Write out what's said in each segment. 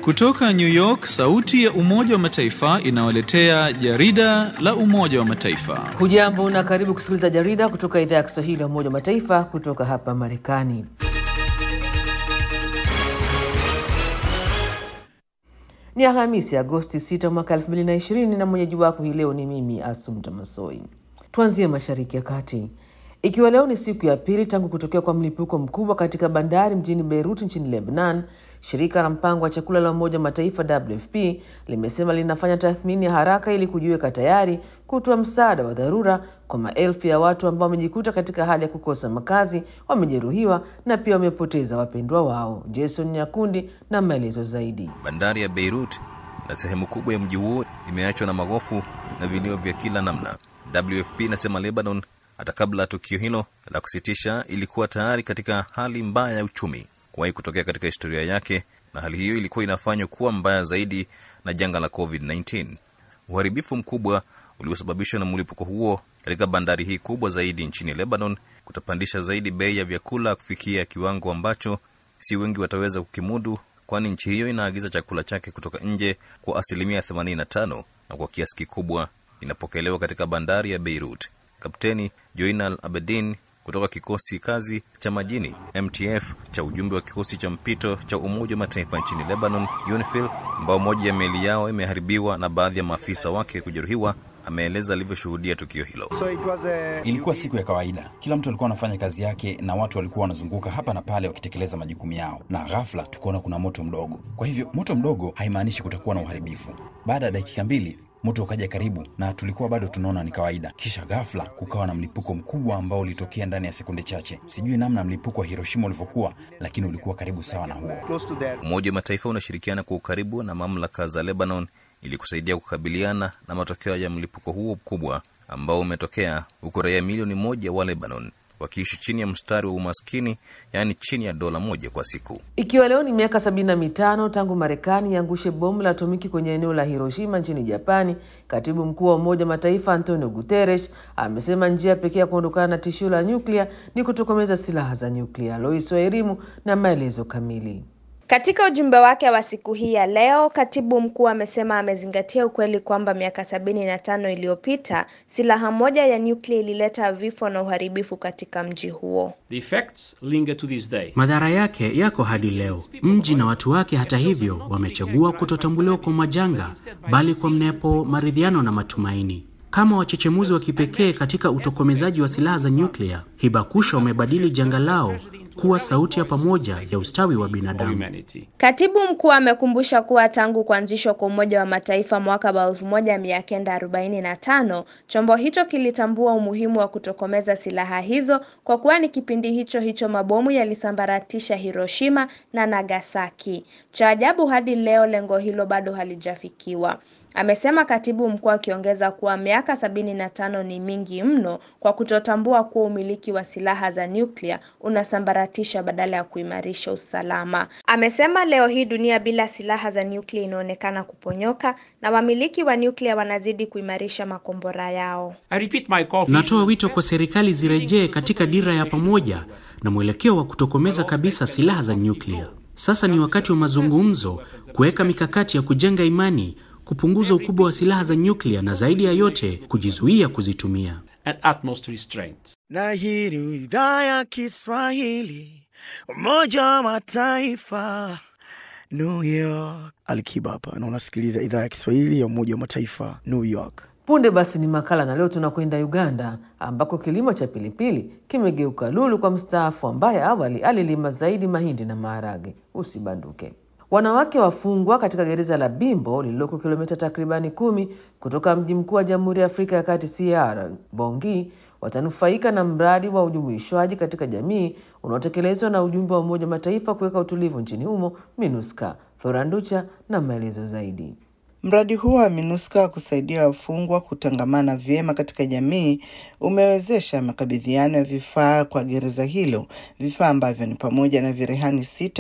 Kutoka New York, sauti ya Umoja wa Mataifa inawaletea jarida la Umoja wa Mataifa. Hujambo na karibu kusikiliza jarida kutoka idhaa ya Kiswahili ya Umoja wa Mataifa kutoka hapa Marekani. Ni Alhamisi, Agosti 6 mwaka 2020 na mwenyeji wako hii leo ni mimi Asumta Masoi. Tuanzie Mashariki ya Kati. Ikiwa leo ni siku ya pili tangu kutokea kwa mlipuko mkubwa katika bandari mjini Beirut nchini Lebanon, shirika la mpango wa chakula la Umoja wa Mataifa WFP limesema linafanya tathmini ya haraka ili kujiweka tayari kutoa msaada wa dharura kwa maelfu ya watu ambao wamejikuta katika hali ya kukosa makazi, wamejeruhiwa na pia wamepoteza wapendwa wao. Jason Nyakundi na maelezo zaidi. Bandari ya Beirut na sehemu kubwa ya mji huo imeachwa na magofu na vilio vya kila namna. WFP inasema Lebanon hata kabla ya tukio hilo la kusitisha ilikuwa tayari katika hali mbaya ya uchumi kuwahi kutokea katika historia yake, na hali hiyo ilikuwa inafanywa kuwa mbaya zaidi na janga la COVID-19. Uharibifu mkubwa uliosababishwa na mlipuko huo katika bandari hii kubwa zaidi nchini Lebanon kutapandisha zaidi bei ya vyakula kufikia kiwango ambacho si wengi wataweza kukimudu, kwani nchi hiyo inaagiza chakula chake kutoka nje kwa asilimia 85 na kwa kiasi kikubwa inapokelewa katika bandari ya Beirut. Kapteni Joinal Abedin kutoka kikosi kazi cha majini MTF cha ujumbe wa kikosi cha mpito cha Umoja wa Mataifa nchini Lebanon, UNIFIL, ambao moja ya meli yao imeharibiwa na baadhi ya maafisa wake kujeruhiwa, ameeleza alivyoshuhudia tukio hilo. So it was a... Ilikuwa siku ya kawaida, kila mtu alikuwa anafanya kazi yake na watu walikuwa wanazunguka hapa na pale wakitekeleza majukumu yao, na ghafla tukaona kuna moto mdogo. Kwa hivyo moto mdogo haimaanishi kutakuwa na uharibifu. Baada ya dakika mbili moto ukaja karibu na tulikuwa bado tunaona ni kawaida. Kisha ghafla kukawa na mlipuko mkubwa ambao ulitokea ndani ya sekunde chache. Sijui namna mlipuko wa Hiroshima ulivyokuwa, lakini ulikuwa karibu sawa na huo. close to that. Umoja wa Mataifa unashirikiana kwa ukaribu na mamlaka za Lebanon ili kusaidia kukabiliana na matokeo ya mlipuko huo mkubwa ambao umetokea huku raia milioni moja wa Lebanon wakiishi chini ya mstari wa umaskini, yaani chini ya dola moja kwa siku. Ikiwa leo ni miaka sabini na mitano tangu Marekani iangushe bomu la atomiki kwenye eneo la Hiroshima nchini Japani, katibu mkuu wa Umoja wa Mataifa Antonio Guterres amesema njia pekee ya kuondokana na tishio la nyuklia ni kutokomeza silaha za nyuklia. Lois Wairimu na maelezo kamili. Katika ujumbe wake wa siku hii ya leo, katibu mkuu amesema amezingatia ukweli kwamba miaka sabini na tano iliyopita silaha moja ya nyuklia ilileta vifo na uharibifu katika mji huo. The effects linger to this day. Madhara yake yako hadi leo. Mji na watu wake, hata hivyo, wamechagua kutotambuliwa kwa majanga, bali kwa mnepo, maridhiano na matumaini. Kama wachechemuzi wa kipekee katika utokomezaji wa silaha za nyuklia, Hibakusha wamebadili janga lao kuwa sauti ya pamoja ya ustawi wa binadamu. Humanity. Katibu mkuu amekumbusha kuwa tangu kuanzishwa kwa Umoja wa Mataifa mwaka wa 1945 chombo hicho kilitambua umuhimu wa kutokomeza silaha hizo kwa kuwa ni kipindi hicho hicho mabomu yalisambaratisha Hiroshima na Nagasaki. Cha ajabu hadi leo lengo hilo bado halijafikiwa. Amesema katibu mkuu akiongeza kuwa miaka sabini na tano ni mingi mno kwa kutotambua kuwa umiliki wa silaha za nyuklia unasambaratisha badala ya kuimarisha usalama. Amesema leo hii dunia bila silaha za nyuklia inaonekana kuponyoka na wamiliki wa nyuklia wanazidi kuimarisha makombora yao. I repeat my call for Natoa wito kwa serikali zirejee katika dira ya pamoja na mwelekeo wa kutokomeza kabisa silaha za nyuklia. Sasa ni wakati wa mazungumzo, kuweka mikakati ya kujenga imani, kupunguza ukubwa wa silaha za nyuklia na zaidi ya yote kujizuia kuzitumia. and utmost restraint. na hii ni idhaa ya Kiswahili Umoja wa Mataifa New York. Alikiba hapa na unasikiliza idhaa ya Kiswahili ya Umoja wa Mataifa New York. Punde basi ni makala, na leo tunakwenda Uganda ambako kilimo cha pilipili kimegeuka lulu kwa mstaafu ambaye awali alilima zaidi mahindi na maharage. Usibanduke. Wanawake wafungwa katika gereza la Bimbo lililoko kilomita takribani kumi kutoka mji mkuu wa Jamhuri ya Afrika ya Kati CR Bongi watanufaika na mradi wa ujumuishwaji katika jamii unaotekelezwa na ujumbe wa Umoja wa Mataifa kuweka utulivu nchini humo MINUSCA. Floranducha na maelezo zaidi. Mradi huo wa MINUSCA wa kusaidia wafungwa kutangamana vyema katika jamii umewezesha makabidhiano ya vifaa kwa gereza hilo, vifaa ambavyo ni pamoja na virehani sita,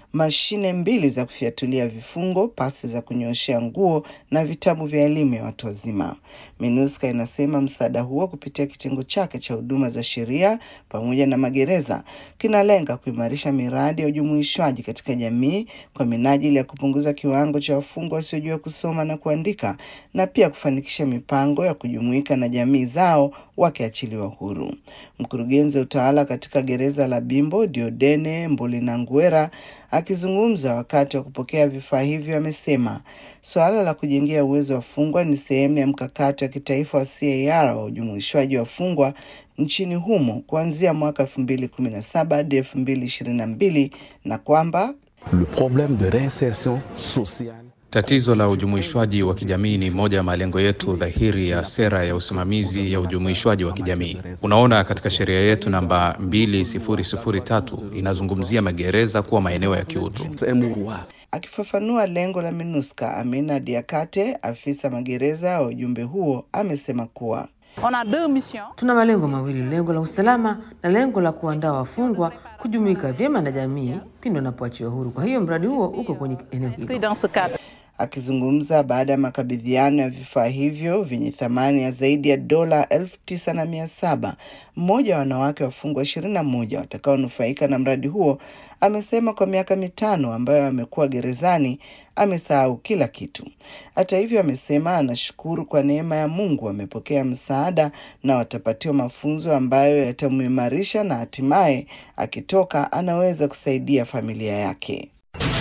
mashine mbili za kufyatulia vifungo, pasi za kunyoshea nguo na vitabu vya elimu ya watu wazima. MINUSCA inasema msaada huo kupitia kitengo chake cha huduma za sheria pamoja na magereza kinalenga kuimarisha miradi ya ujumuishwaji katika jamii kwa minajili ya kupunguza kiwango cha wafungwa wasiojua kusoma na kuandika na pia kufanikisha mipango ya kujumuika na jamii zao wakiachiliwa huru. Mkurugenzi wa utawala katika gereza la Bimbo Diodene Mbolinanguera akizungumza wakati wa kupokea vifaa hivyo amesema suala la kujengea uwezo wa wafungwa ni sehemu ya mkakati wa kitaifa wa CAR wa ujumuishwaji wa wafungwa nchini humo kuanzia mwaka elfu mbili kumi na saba hadi elfu mbili ishirini na mbili na kwamba Le problème de réinsertion sociale Tatizo la ujumuishwaji wa kijamii ni moja ya malengo yetu dhahiri ya sera ya usimamizi ya ujumuishwaji wa kijamii. Unaona, katika sheria yetu namba 2003 inazungumzia magereza kuwa maeneo ya kiutu. Akifafanua lengo la MINUSCA, Amina Diakate, afisa magereza wa ujumbe huo, amesema kuwa Tuna malengo mawili, lengo la usalama na lengo la kuandaa wafungwa kujumuika vyema na jamii pindi wanapoachiwa huru. Kwa hiyo mradi huo uko kwenye eneo hilo. Akizungumza baada ya makabidhiano ya vifaa hivyo vyenye thamani ya zaidi ya dola elfu tisa na mia saba mmoja wa wanawake wafungwa ishirini na moja watakaonufaika na mradi huo amesema kwa miaka mitano ambayo amekuwa gerezani amesahau kila kitu. Hata hivyo, amesema anashukuru kwa neema ya Mungu amepokea msaada na watapatiwa mafunzo ambayo yatamuimarisha na hatimaye akitoka anaweza kusaidia familia yake.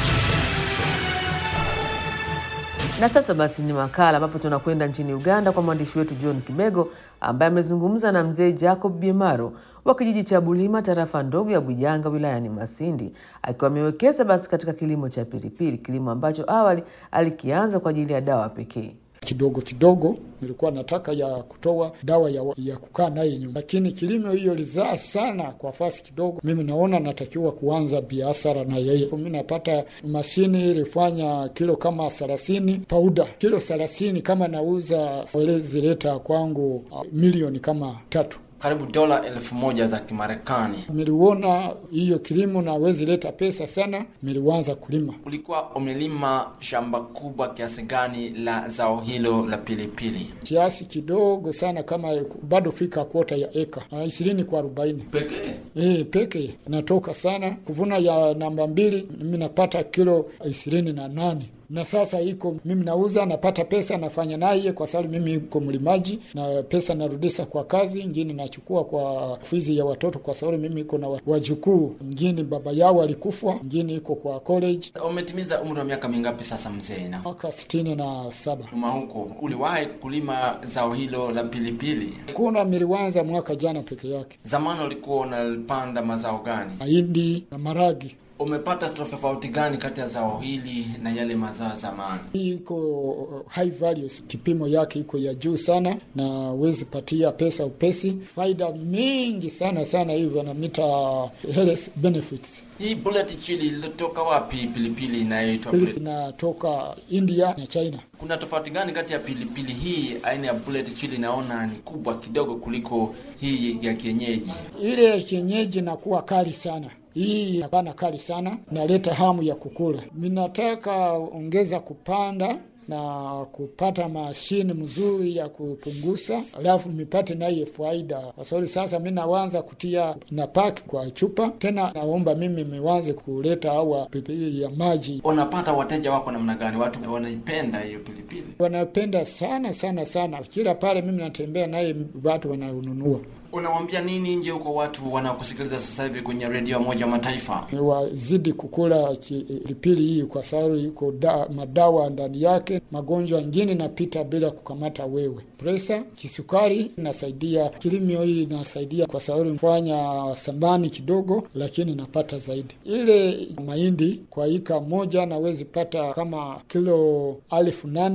Na sasa basi ni makala ambapo tunakwenda nchini Uganda kwa mwandishi wetu John Kibego ambaye amezungumza na mzee Jacob Biemaro wa kijiji cha Bulima, tarafa ndogo ya Bujanga wilayani Masindi, akiwa amewekeza basi katika kilimo cha pilipili, kilimo ambacho awali alikianza kwa ajili ya dawa pekee. kidogo kidogo nilikuwa nataka ya kutoa dawa ya, ya kukaa naye nyumba, lakini kilimo hiyo lizaa sana kwa fasi kidogo. Mimi naona natakiwa kuanza biashara na yeye. Mimi napata mashini ilifanya kilo kama thelathini pauda, kilo thelathini kama nauza zileta kwangu uh, milioni kama tatu karibu dola elfu moja za Kimarekani. Miliona hiyo kilimo nawezi leta pesa sana, miliwanza kulima. Ulikuwa umelima shamba kubwa kiasi gani la zao hilo la pilipili? Kiasi kidogo sana, kama bado fika kwota ya eka ishirini kwa arobaini pekee. E, pekee natoka sana kuvuna ya namba mbili, mimi napata kilo ishirini na nane na sasa iko mimi nauza napata pesa nafanya naye, kwa sababu mimi iko mlimaji na pesa narudisha kwa kazi ingine, nachukua kwa fizi ya watoto, kwa sababu mimi iko na wajukuu, ingine baba yao alikufa, ingine iko kwa college. Umetimiza umri wa miaka mingapi sasa mzee? Na mwaka sitini na saba. Uma huko uliwahi kulima zao hilo la pilipili? Kuna miliwanza mwaka jana peke yake. Zamani ulikuwa unapanda mazao gani? Mahindi na maragi. Umepata tofauti gani kati ya zao hili na yale mazao zamani? Hii iko high values, kipimo yake iko ya juu sana, na wezi patia pesa upesi, faida mingi sana sana, hivyo wanamita health benefits. Hii bullet chili ilitoka wapi? Pilipili inayoitwa inatoka India na China. Kuna tofauti gani kati ya pilipili hii aina ya bullet chili? Naona ni kubwa kidogo kuliko hii ya kienyeji. Ile ya kienyeji nakuwa kali sana hii hapana kali sana, naleta hamu ya kukula. Minataka ongeza kupanda na kupata mashine mzuri ya kupunguza, alafu mipate naye faida, kwa sababu sasa mi nawanza kutia na paki kwa chupa tena. Naomba mimi miwanze kuleta awa pilipili ya maji. Unapata wateja wako namna gani? Watu wanaipenda hiyo pilipili, wanapenda sana sana sana. Kila pale mimi natembea naye, watu wananunua. Unawambia nini nje huko watu wanaokusikiliza sasa hivi kwenye redio Moja Mataifa? Wazidi kukula pilipili hii kwa sababu iko da, madawa ndani yake. Magonjwa ingine napita bila kukamata wewe. Presa, kisukari nasaidia, kilimo hii nasaidia kwa sababu fanya sambani kidogo, lakini napata zaidi. Ile mahindi kwa ika moja nawezi pata kama kilo alfu nane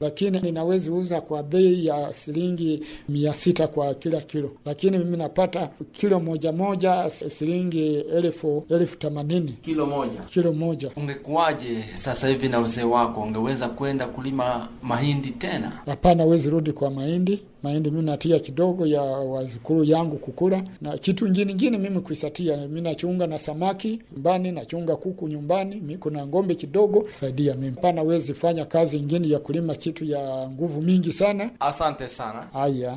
lakini ninawezi uza kwa bei ya shilingi mia sita kwa kila kilo, lakini mimi napata kilo moja moja shilingi elfu elfu themanini kilo moja. kilo moja. Ungekuwaje sasa hivi na uzee wako, ungeweza kwenda kulima mahindi tena? Hapana, wezi rudi kwa mahindi. Mahindi mimi natia kidogo ya wazukuru yangu kukula, na kitu ingine ingine mimi kuisatia. Mimi nachunga na samaki nyumbani, nachunga kuku nyumbani, mimi kuna ng'ombe kidogo saidia mimi. Hapana, wezi fanya kazi ingine ya kulima kitu ya nguvu mingi sana. Asante sana. Haya.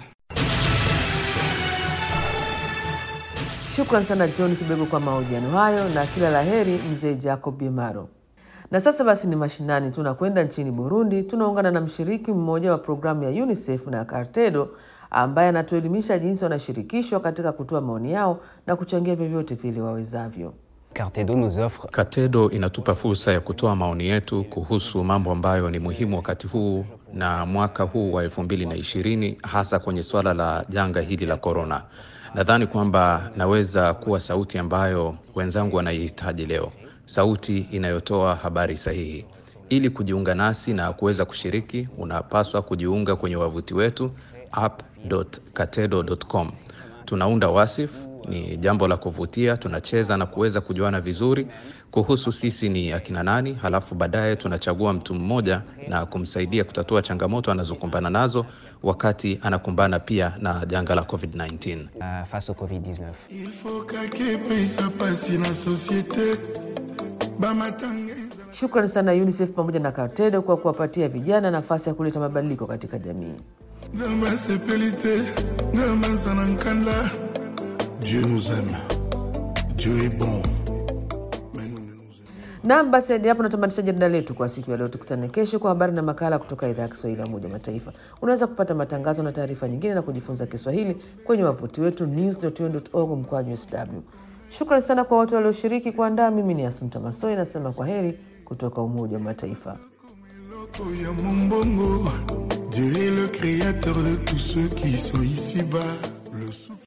Shukran sana John Kibego kwa mahojiano hayo na kila laheri mzee Jacob Bimaro. Na sasa basi ni mashinani, tunakwenda nchini Burundi. Tunaungana na mshiriki mmoja wa programu ya UNICEF na Cartedo ambaye anatuelimisha jinsi wanashirikishwa katika kutoa maoni yao na kuchangia vyovyote vile wawezavyo. Katedo inatupa fursa ya kutoa maoni yetu kuhusu mambo ambayo ni muhimu wakati huu na mwaka huu wa elfu mbili na ishirini hasa kwenye suala la janga hili la korona. Nadhani kwamba naweza kuwa sauti ambayo wenzangu wanaihitaji leo, sauti inayotoa habari sahihi. Ili kujiunga nasi na kuweza kushiriki, unapaswa kujiunga kwenye wavuti wetu app.katedo.com. Tunaunda wasif, ni jambo la kuvutia. Tunacheza na kuweza kujuana vizuri kuhusu sisi ni akina nani, halafu baadaye tunachagua mtu mmoja na kumsaidia kutatua changamoto anazokumbana nazo wakati anakumbana pia na janga la COVID-19. uh, face au Covid-19. Il faut kake pesa pasi na societe bamatanga Shukrani sana UNICEF pamoja na Cartedo kwa kuwapatia vijana nafasi ya kuleta mabadiliko katika jamii. nzambe asepeli te nzambe azala nkanda dieu nous aime dieu est bon Naam, basi hadi hapo natamatisha jarida letu kwa siku ya leo. Tukutane kesho kwa habari na makala kutoka idhaa ya Kiswahili ya Umoja wa Mataifa. Unaweza kupata matangazo na taarifa nyingine na kujifunza Kiswahili kwenye wavuti wetu news.un.org mkwaju sw. Shukrani sana kwa wote walioshiriki kuandaa. Mimi ni Asumta Masoi nasema kwa heri kutoka Umoja wa Mataifa. ya mombongo dieu est le créateur de tous ceux qui sont ici bas le souffle